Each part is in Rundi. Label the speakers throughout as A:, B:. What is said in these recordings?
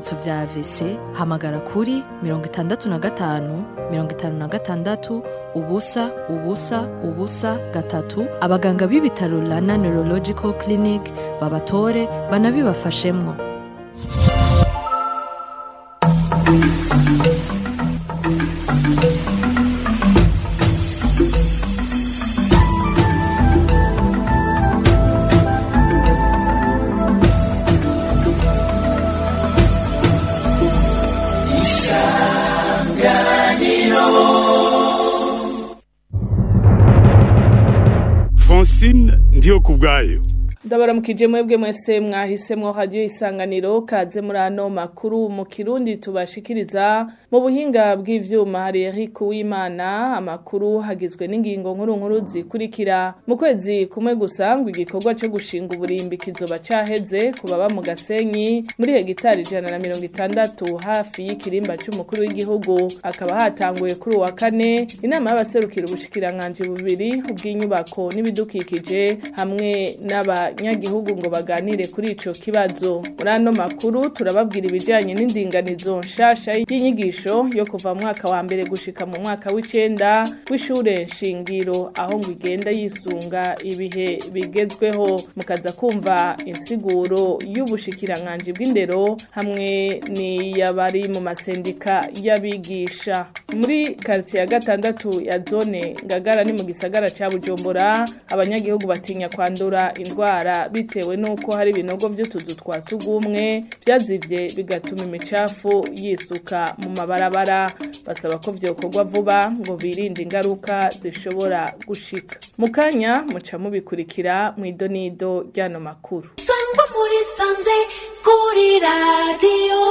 A: ibimenyetso vya AVC hamagara kuri mirongo itandatu na gatanu mirongo itanu na gatandatu ubusa ubusa ubusa gatatu abaganga b'ibitaro Rana Neurological Clinic babatore banabibafashemwo
B: francine ndiyo ku bwayo
C: ndabaramukije mwebwe mwese mwahisemwo radiyo isanganiro kaze muri ano makuru mu kirundi tubashikiriza mu buhinga bw'ivyuma hari Eric Uwimana amakuru hagizwe n'ingingo nkuru nkuru zikurikira mu kwezi kumwe gusa ngo igikorwa cyo gushinga uburimbi kizoba caheze ku baba mu Gasenyi muri hegitari ijana na mirongo itandatu hafi y'ikirimba c'umukuru w'igihugu akaba hatanguye kuri uwa kane inama y'abaserukira ubushikiranganji bubiri ubw'inyubako n'ibidukikije hamwe n'aba abanyagihugu ngo baganire kuri ico kibazo muri ano makuru turababwira ibijanye n'indinganizo nshasha y'inyigisho yo kuva mu mwaka wa mbere gushika mu mwaka w'icenda w'ishure shingiro aho ngo igenda yisunga ibihe bigezweho mukaza kumva insiguro y'ubushikiranganji bw'indero hamwe n'iyabari mu masendika y'abigisha muri quartier ya gatandatu ya zone ngagara ni mu gisagara ca Bujumbura abanyagihugu batinya kwandura indwara indwara bitewe nuko hari ibinogo vy'utuzu twa sugumwe vyazivye bigatuma imicafu yisuka mu mabarabara basaba ko vyokorwa vuba ngo birinde ingaruka zishobora gushika mu kanya muca mubikurikira mw'idonido ry'ano makuru
D: sangwa muri sanze kuri radiyo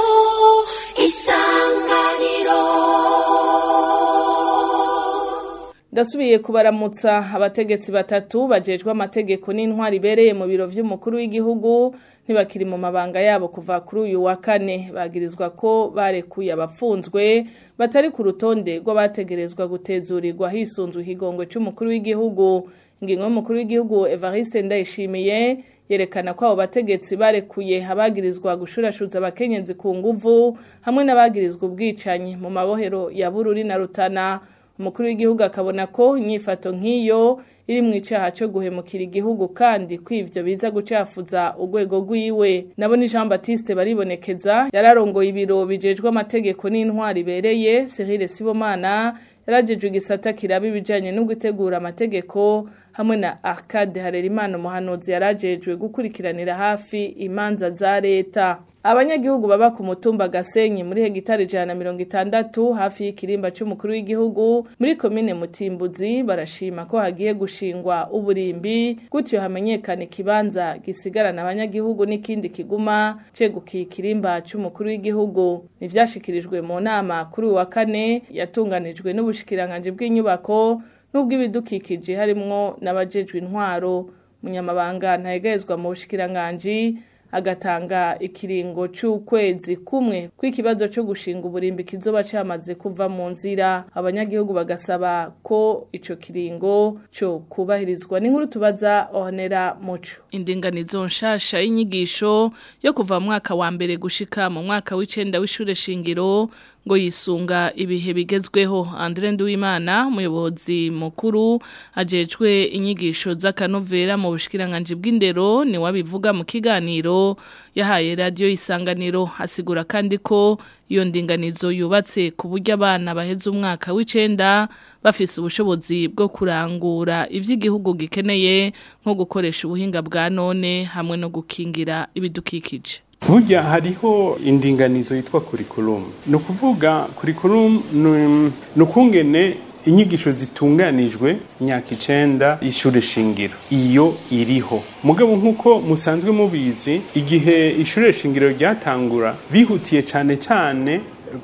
D: isanganiro
C: ndasubiye kubaramutsa abategetsi batatu bajejwe amategeko n'intwari ibereye mu biro vy'umukuru w'igihugu ntibakiri mu mabanga yabo kuva kuri uyu wa kane bagirizwa ko barekuye abafunzwe batari ku rutonde rw'abategerezwa gutezurirwa hisunzwe ikigongwe c'umukuru w'igihugu ingingo y'umukuru w'igihugu Evariste Ndayishimiye yerekana ko abo bategetsi barekuye abagirizwa gushurashuza abakenyezi ku nguvu hamwe n'abagirizwa ubwicanyi mu mabohero ya Bururi na Rutana umukuru w'igihugu akabona ko inyifato nk'iyo iri mu icaha cyo guhemukira igihugu kandi ko ivyo biza gucafuza urwego rwiwe nabo ni Jean Baptiste baribonekeza yararongoye ibiro bijejwe amategeko n'intwari ibereye Cyril Sibomana yarajejwe igisata kiraba ibijanye no gutegura amategeko hamwe na Arcade Harerimana umuhanuzi yarajejwe gukurikiranira hafi imanza za leta abanyagihugu baba ku mutumba Gasenyi muri hegitari ijana na mirongo itandatu hafi y'ikirimba c'umukuru w'igihugu muri komine Mutimbuzi barashima ko hagiye gushingwa uburimbi gutyo hamenyekana ikibanza gisigarana abanyagihugu n'ikindi kiguma cegukiye ikirimba c'umukuru w'igihugu nivyashikirijwe mu nama kuri uwa kane yatunganijwe n'ubushikiranganje bw'inyubako n'ubw'ibidukikije harimwo n'abajejwe intwaro munyamabanga ntayegezwa mu bushikiranganji agatanga ikiringo c'ukwezi kumwe kw'ikibazo co gushinga uburimbi kizoba camaze kuva mu nzira abanyagihugu bagasaba ko ico kiringo co kubahirizwa n'inkuru tubaza Honera Muco indinganizo nshasha y'inyigisho yo kuva mu mwaka wa mbere gushika mu mwaka w'icenda w'ishure shingiro ngo yisunga ibihe bigezweho Andre Nduwimana umuyobozi mukuru ajejwe inyigisho z'akanovera mu bushikiranganje bw'indero ni wabivuga mu kiganiro yahaye radio isanganiro asigura kandi ko iyo ndinganizo yubatse ku buryo abana baheze umwaka w'icenda bafise ubushobozi bwo kurangura ivy'igihugu gikeneye nko gukoresha ubuhinga bwa none hamwe no gukingira ibidukikije
E: burya hariho indinganizo yitwa curriculum ni ukuvuga curriculum ni ukungene inyigisho zitunganijwe imyaka icenda y'ishure shingiro iyo iriho mugabo nk'uko musanzwe mubizi igihe ishure shingiro ryatangura bihutiye cane cane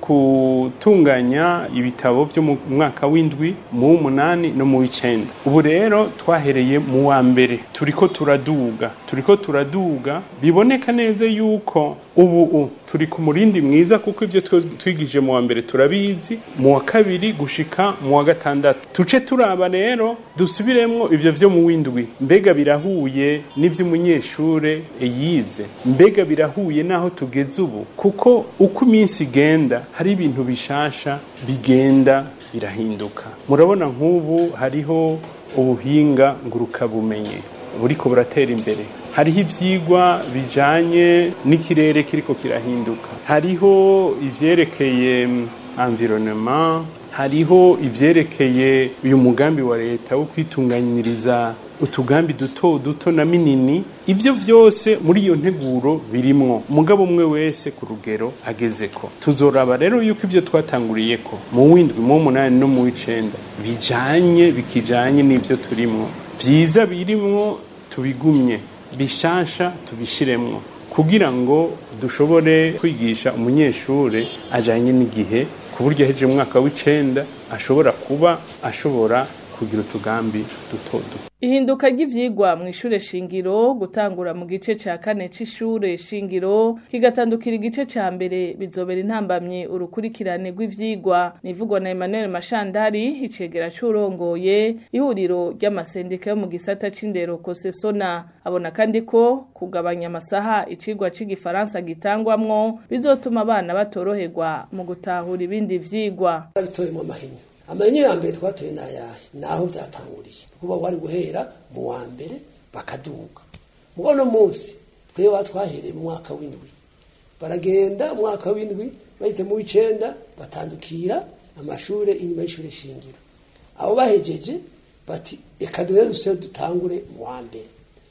E: gutunganya ibitabo byo mu mwaka w'indwi mu w'umunani no mu w'icenda ubu rero twahereye mu wa mbere turiko turaduga turiko turaduga biboneka neza yuko ubu turi ku murindi mwiza kuko ibyo twe- twigije mu wa mbere turabizi mu wa kabiri gushika mu wa gatandatu tuce turaba rero dusubiremwo ibyo vyo mu windwi mbega birahuye n'ivy'umunyeshure yize mbega birahuye n'aho tugeze ubu kuko uko iminsi igenda hari ibintu bishasha bigenda birahinduka murabona nk'ubu hariho ubuhinga ngurukabumenyi buriko buratera imbere hariho ivyigwa bijanye n'ikirere kiriko kirahinduka hariho ivyerekeye mm, environnement hariho ivyerekeye uyu mugambi wa leta wo kwitunganyiriza utugambi duto duto na minini ivyo vyose muri iyo nteguro birimwo mugabo umwe wese ku rugero agezeko tuzoraba rero yuko ivyo twatanguriyeko mu windwi mu w'umunani no mu w'icenda bijanye bikijanye n'ivyo turimwo vyiza birimwo tubigumye bishasha tubishiremwo kugira ngo dushobore kwigisha umunyeshure ajanye n'igihe ku buryo aheje mu mwaka w'icenda ashobora kuba ashobora kugira utugambi duto duto
C: Ihinduka ry'ivyigwa mu ishure shingiro gutangura mu gice ca kane c'ishure shingiro kigatandukira igice ca mbere bizobera intambamye urukurikirane rw'ivyigwa nivugwa na Emmanuel Mashandari icegera c'urongoye ihuriro ry'amasendika yo mu gisata c'indero Kosesona abona kandi ko kugabanya amasaha icigwa c'igifaransa gitangwamwo bizotuma abana batoroherwa mu gutahura ibindi vyigwa
F: bitoyemo amahinyu amahinyu ya mbere twatoye ni ayahe ni aho byatanguriye kuba wari guhera mu wa mbere bakaduga muri uno munsi twebwe twahereye mu mwaka w'indwi baragenda mu mwaka w'indwi bahita mu w'icenda batandukira amashuri inyuma y'ishuri shingiro abo bahejeje bati reka duhere duse dutangure mu wa mbere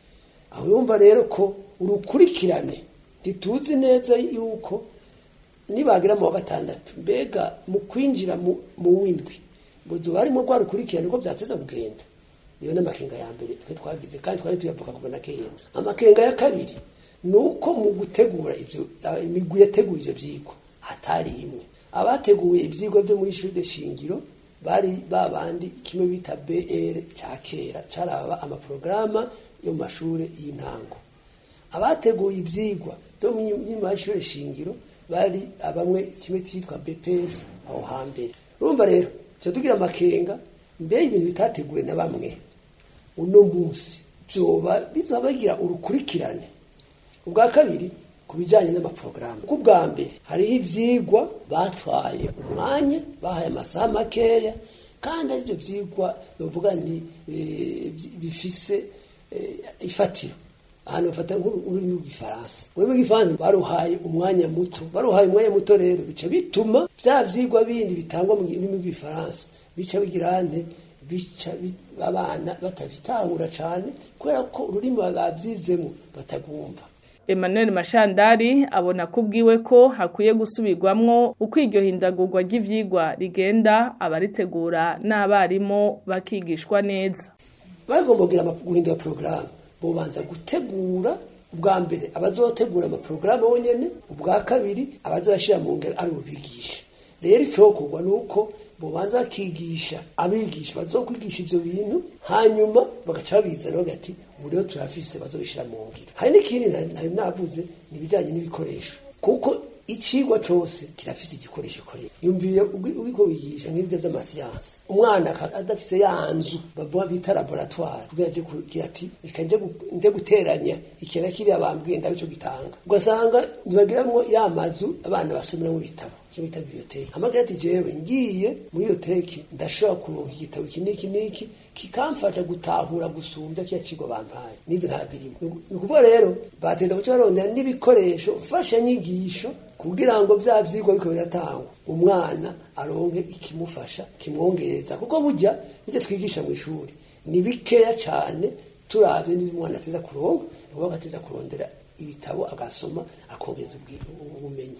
F: aho yumva rero ko urukurikirane ntituzi neza yuko nibagira mu wa gatandatu mbega mu kwinjira mu mu w'indwi buzo barimo rwa rukurikirane uko byateza kugenda niyo n'amakenga ya mbere twe twagize kandi twari tuyavuga kubona kera amakenga ya kabiri ni uko mu gutegura ibyo imigwi yategura ibyo byigwa hatari imwe abateguye ibyigwa byo muri ishuri shingiro bari babandi kimwe bita BR cya kera caraba amaprograma yo mu mashuri y'intango abateguye ibyigwa byo mu y'amashuri shingiro bari abamwe kimwe cyitwa BPS aho hambere urumva rero cyo tugira amakenga mbere ibintu bitateguwe na bamwe uno munsi byoba bizoba bigira urukurikirane ubwa kabiri ku bijyanye n'amaporogaramu ku bwa mbere hariho ibyigwa batwaye umwanya bahaye amasaha makeya kandi aribyo byigwa bavuga nti eh, bifise eh, ifatiro ahantu bafata nk'ururimi rw'igifaransa ururimi rw'igifaransa baruhaye umwanya muto baruhaye umwanya muto rero bica bituma bya byigwa bindi bitangwa mu rurimi rw'igifaransa bica bigira nte bica bi- abana batabitahura cyane kubera ko ururimi babyizemo batagumva
C: Emmanuel Mashandari abona ko ubwiwe ko hakwiye gusubirwamwo uko iryo hindagurwa ry'ivyigwa rigenda abaritegura n'abarimu bakigishwa neza
F: bagomba kugira ama- guhindura porogaramu bobanza gutegura ubwa mbere abazotegura amaporogaramu bonyene ubwa kabiri abazashyira mu ngero ari bubigisha rero icokorwa ni uko bobanza bakigisha abigisha bazokwigisha ivyo bintu hanyuma bagaca babizana bagati ubu rero turafise bazobishira mu ngiro hari n'ikindi nari nari navuze ni ibijanye n'ibikoresho kuko icigwa cose kirafise igikoresho koresha yumviye ugi- uriko wigisha nk'ibyo vy'amasiyansi umwana aka- adafise ya nzu bavuga bita laboratoire kugira aje kugira ati reka nje gu- nje guteranya iki na kiriya bambwiye ndabe ico gitanga ugasanga ntibagiramwo ya mazu abana basomeramwo ibitabo icyo bita biblioteki amagira ati jewe ngiye muri biblioteki ndashobora kuronka igitabo iki n'iki n'iki kikamfasha gutahura gusumbya kiya kigo bampaye n'ibyo nta birimo ni ukuvuga rero batenda kuca barondera n'ibikoresho mfashanyigisho kugira ngo vya vyigwa biko biratangwa umwana aronke ikimufasha kimwongereza kuko burya burya twigisha mu ishuri ni bikeya cane turavye n'ibyo umwana ateza kuronka nuko agateza kurondera ibitabo agasoma akongereza ubwi- ubumenyi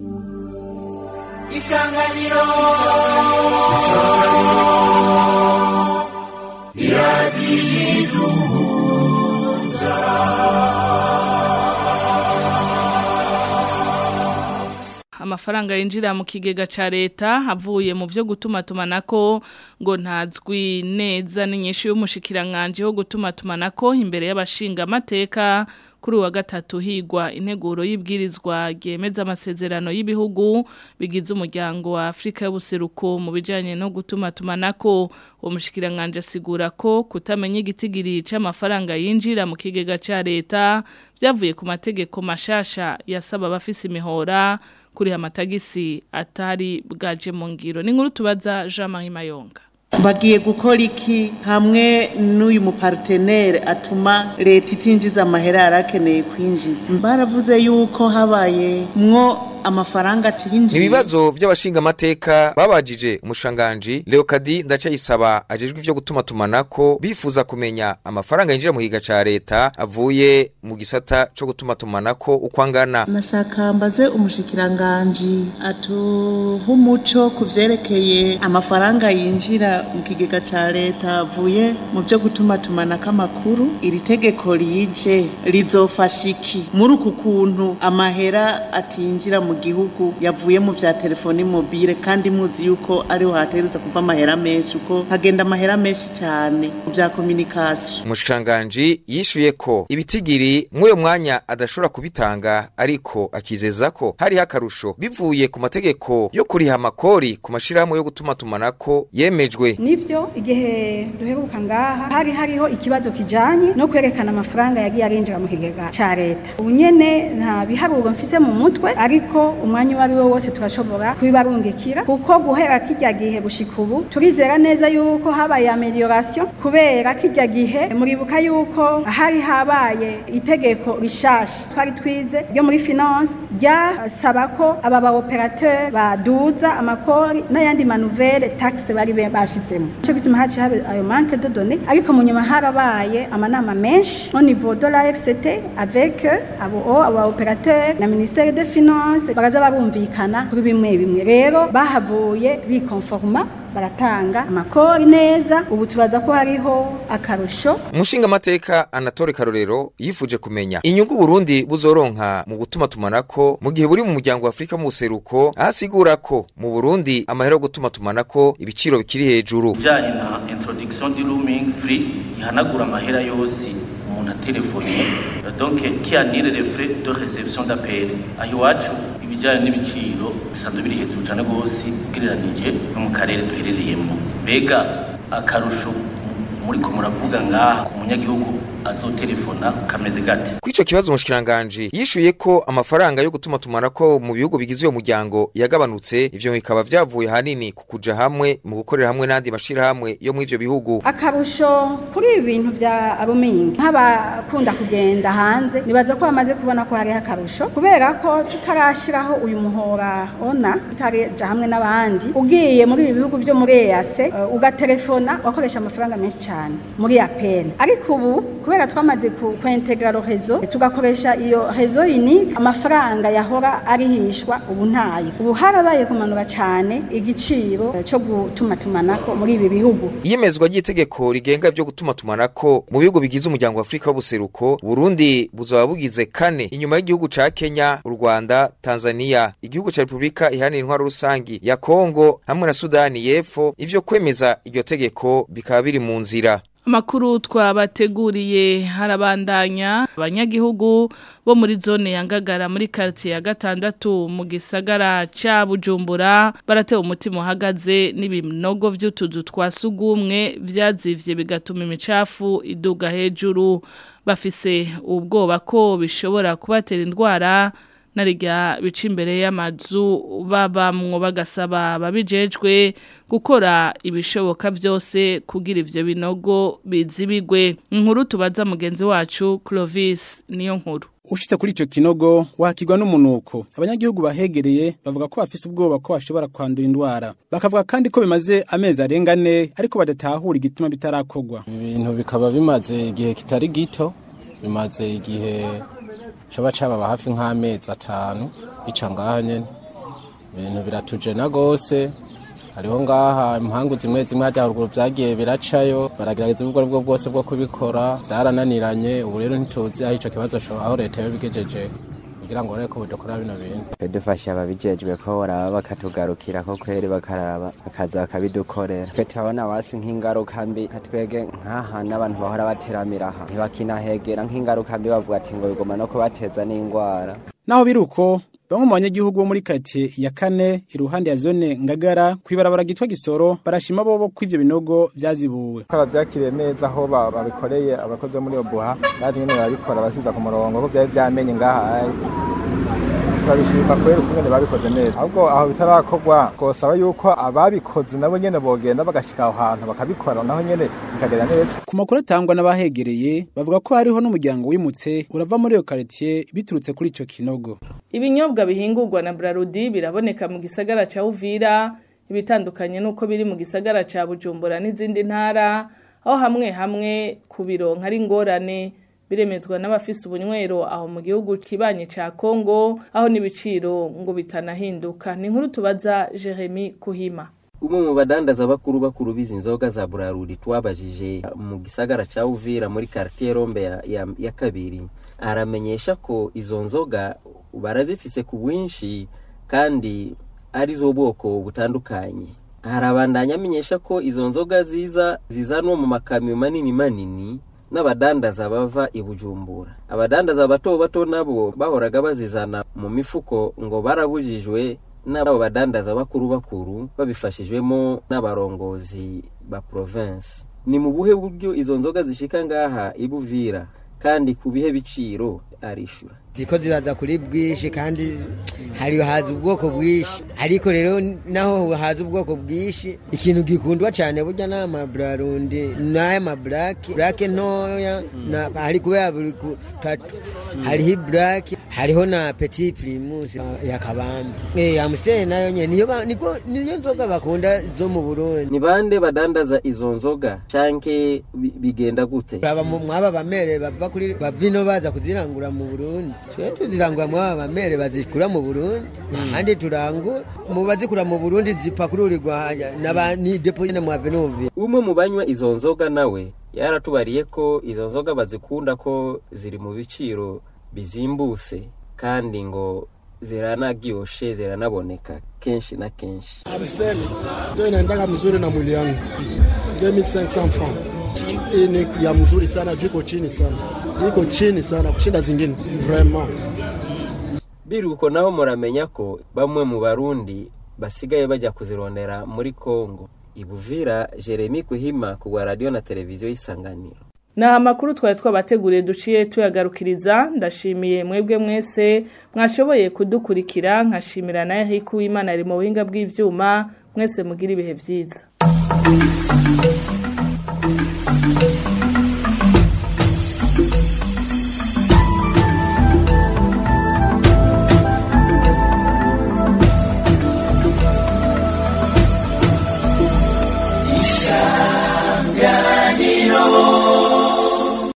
D: isanganiro
C: amafaranga yinjira mu kigega ca leta avuye mu vyo gutuma tumanako ngo ntazwi neza n'inyishu y'umushikiranganje wo gutuma tumanako imbere y'abashinga amateka kuri wa gatatu higwa integuro y'ibwirizwa ryemeza amasezerano y'ibihugu bigize umuryango wa Afrika y'ubuseruko mu bijanye no gutuma tumanako uwo mushikiranganje asigura ko kutamenya igitigiri c'amafaranga yinjira mu kigega ca leta byavuye ku mategeko mashasha yasaba abafise imihora kuri amatagisi atari bwaje mu ngiro ni nkuru tubaza Jean Marie Mayonga
G: bagiye gukora iki hamwe n'uyu mupartenere atuma leta itinjiza amahera yarakeneye kwinjiza baravuze yuko habaye mwo amafaranga atinjiye
H: Ibibazo by'abashinga amateka babajije umushanganji Leokadi ndacayisaba ajejwe ivyo gutuma tumanako bifuza kumenya amafaranga yinjira mu higa ca leta avuye mu gisata co gutuma tumanako uko angana.
G: nashaka mbaze umushikiranganji atuha umuco ku vyerekeye amafaranga yinjira mu kigega ca leta avuye mu vyo gutuma tumanako amakuru iri tegeko rije rizofasha iki muri uku kuntu amahera atinjira mu gihugu yavuye mu vya telefoni mobile kandi muzi yuko ariho hategerezwa kuva amahera menshi uko hagenda amahera menshi cyane mu vya communication
H: Umushikiranganji yishuye ko ibitigiri mw'uyo mwanya adashobora kubitanga ariko akizeza ko hariho akarusho bivuye ku mategeko yo kuriha amakori ku mashirahamwe yo gutuma tumanako yemejwe
I: nivyo igihe duheruka ngaha hari hariho ikibazo kijanye no kwerekana amafaranga yagiye arinjira mu kigega ca leta ubu nyene nta biharuro mfise mu mutwe ariko umwanya uwo ari wo wose turashobora kubibarungikira kuko guhera kirya gihe gushika ubu turizera neza yuko habaye amelioration kubera kirya gihe muribuka yuko hari habaye itegeko rishasha twari twize ryo muri finance ryasaba ko aba ba operateur baduza amakori n'ayandi manuvelle taxe bari be- bashizemo cyo gituma haci habe ayo manque de données ariko mu nyuma harabaye amanama menshi au niveau de la RCT avec euh, abo o aba operateur na ministère des finances baraza barumvikana kuri bimwe bimwe rero bahavuye bikonforma baratanga amakori neza ubu tubaza ko hariho akarusho
H: Umushinga amateka Anatole Karorero yifuje kumenya inyungu Burundi buzoronka mu gutuma tumanako mu gihe buri mu muryango wa Afrika mu buseruko ahasigura ko mu Burundi amahera yo gutuma tumanako ibiciro bikiri hejuru.
J: bijyanye na introduction du roaming free ihanagura amahera yose umuntu atelefoniye donc qui annule les frais de réception d'appel aho iwacu ibijyanye n'ibiciro bisanzwe biri hejuru cyane rwose ugereranije no mu karere duherereyemo mbega akarusho muri ko muravuga ngaha ku munyagihugu azotelefona kameze gate
H: Kwico kibazo umushikiranganje yishuye ko amafaranga yo gutuma tumanako mu bihugu bigize uyo muryango yagabanutse ivyo bikaba vyavuye hanini ku kuja hamwe mu gukorera hamwe n'andi mashira hamwe yo mu ivyo bihugu.
I: akarusho kuri ibi bintu bya roaming nk'abakunda kugenda hanze nibaza ko bamaze kubona ko hariho akarusho kubera ko tutarashiraho uyu muhora ona tutareja hamwe n'abandi ugiye muri ibi bihugu vyo muri EAC uh, ugatelefona wakoresha amafaranga menshi cyane muri APN ariko ubu kubera twamaze ku kwintegra lo rezo tugakoresha iyo rezo unique amafaranga yahora arihishwa ubu ntayo ubu harabaye kumanura cyane igiciro eh, cyo gutuma tumanako muri ibi bihugu
H: Iyemezwa ry'itegeko rigenga byo gutuma tumanako mu bihugu bigize umuryango wa Afrika w'ubuseruko Burundi buzoba bugize kane inyuma y'igihugu ca Kenya, u Rwanda, Tanzania, igihugu ca Republika ihanira intwaro rusangi ya Kongo hamwe na Sudani y'Epfo ivyo kwemeza iryo tegeko bikaba biri mu nzira.
C: Amakuru twabateguriye harabandanya abanyagihugu bo muri zone ya Ngagara muri quartier ya gatandatu mu gisagara ca Bujumbura baratewe umutima uhagaze n'ibinogo vy'utuzu twa sugumwe vyazivye bigatuma imicafu iduga hejuru bafise ubwoba ko bishobora kubatera indwara narirya bica imbere y'amazu babamwo bagasaba babijejwe gukora ibishoboka byose kugira ivyo binogo bizibigwe inkuru tubaza mugenzi wacu Clovis niyo nkuru
K: ushitse kuri ico kinogo wakigwa n'umunuko abanyagihugu bahegereye bavuga ko bafise ubwoba ko bashobora kwandura indwara bakavuga kandi ko bimaze amezi arenga ane ariko badatahura igituma bitarakorwa
L: ibintu bikaba bimaze igihe kitari gito bimaze igihe coba cababa hafi nk'amezi atanu ica ngaha nyene ibintu biratujena gose hariho ngaha impangu zimwe zimwe hajya haruguru vyagiye biracayo baragerageza ubwo aribwo bwose bwo kubikora vyarananiranye ubu rero ntituzi aho ico kibazo co- aho leta yobigejeje kugira ngo barebe ko badakora bino bintu
M: dufasha ababijejwe ko baraba bakatugarukira ko kweri bakaraba bakaza bakabidukorera twe turabona wasi nk'ingaruka mbi twege nk'aha n'abantu bahora bateramira aha ntibakinahegera nk'ingaruka mbi bavuga ati ngo bigoma no kubateza n'indwara
K: naho biri uko bamwe mu banyagihugu bo muri karitsiye ya kane iruhande ya zone ngagara kwibarabara gitwa gisoro barashima bobo ko ivyo binogo vyazibuwe
N: ko bavyakiriye neza aho babikoreye abakozi bo muri obuha baje nyene barabikora basubiza ku murongo ko vyari vyamenye ngaha turabishima kubera ukungene babikoze neza ahubwo aho bitarakorwa twosaba yuko ababikoze nabo nyene bogenda bagashika aho hantu bakabikora naho nyene bikagenda neza
K: ku makuru atangwa n'abahegereye bavuga ko hariho n'umuryango wimutse urava muri iyo karitsiye biturutse kuri ico kinogo
C: ibinyobwa bihingurwa na Brarudi biraboneka mu gisagara ca Uvira ibitandukanye nuko biri mu gisagara ca Bujumbura n'izindi ntara aho hamwe hamwe kubironka ari ngorane biremezwa n'abafise ubunywero aho mu gihugu kibanye ca Kongo aho n'ibiciro ngo bitanahinduka ni inkuru tubaza Jeremy Kuhima
O: umwe mu badandaza bakuru bakuru bizi inzoga za Burarudi twabajije mu gisagara ca Uvira muri quartier Rombe ya, ya, ya kabiri aramenyesha ko izo nzoga barazifise ku bwinshi kandi ari zo bwoko butandukanye harabandanya amenyesha ko izo nzoga ziza zizanwa mu makamyo manini manini n'abadandaza bava i Bujumbura abadandaza bato bato nabo bahoraga bazizana mu mifuko ngo barabujijwe n'abo badandaza bakuru bakuru babifashijwemo n'abarongozi ba province ni mu buhe buryo izo nzoga zishika ngaha ibuvira kandi ku bihe biciro arishura
P: ziko ziraza kuri bwinshi kandi hari haza ubwoko bwinshi ariko rero naho haza ubwoko bwinshi ikintu gikundwa cyane burya ni amaburarundi n'aya maburake burake ntoya hari kubera buri kutatu hariho iburake hariho na peti pirimusi ya kabamba amusiteri nayo nyine niyo nzoga bakunda zo mu burundi
O: ni bande badandaza izo nzoga canke bigenda gute
P: mwaba bamere bava kuri bavino baza kuzirangura mu burundi twe tuzirangura mwaba bamere bazikura mu burundi ahandi turangura mu bazikura mu burundi zipakururirwa ni depo nyine mu avenubi
O: umwe mu banywa izo nzoga nawe yaratubariye ko izo nzoga bazikunda ko ziri mu biciro bizimbuse kandi ngo ziranagyoshe ziranaboneka kenshi na kenshi
Q: Amstel ndio inaendanga mzuri na mwili yangu 2500 francs hii ni ya mzuri sana juu iko chini sana iko chini sana kushinda zingine vraiment
O: biruko naho muramenya ko bamwe mu barundi basigaye bajya kuzirondera muri Kongo ibuvira Jeremy Kuhima ku radio na televiziyo y'isanganiro
C: na amakuru twari twabateguriye duciye tuyagarukiriza ndashimiye mwebwe mwese mwashoboye kudukurikira nkashimira nayo hiku w'Imana ari mu buhinga bw'ivyuma mwese mugira ibihe vyiza